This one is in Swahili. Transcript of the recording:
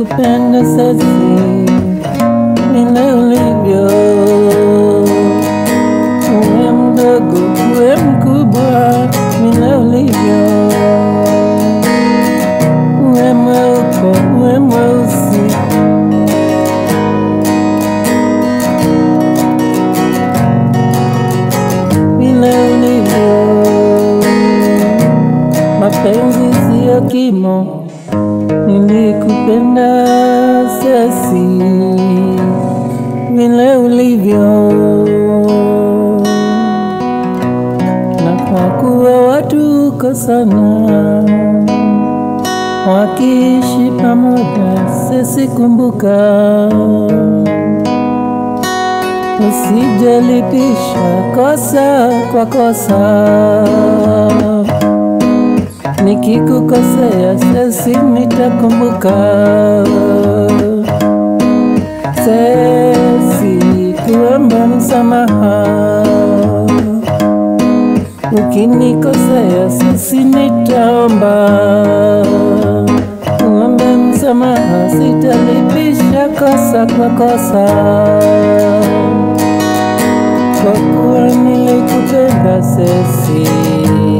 nilikupenda sasi vile ulivyo, uwe mdogo uwe mkubwa, vile ulivyo, uwe mweupe uwe mweusi vile ulivyo. Mapenzi siyo kimo, nilikupenda sasi vile ulivyo, na kwa kuwa watu uko sana wakiishi pamoja, sisi kumbuka Usijalipisha kosa kwa kosa, nikikukosea sesi nitakumbuka. Sesi kuomba msamaha, ukinikosea sesi nitaomba kuomba msamaha, sitalipisha kosa kwa kosa kwa kuwa nilikupenda sesi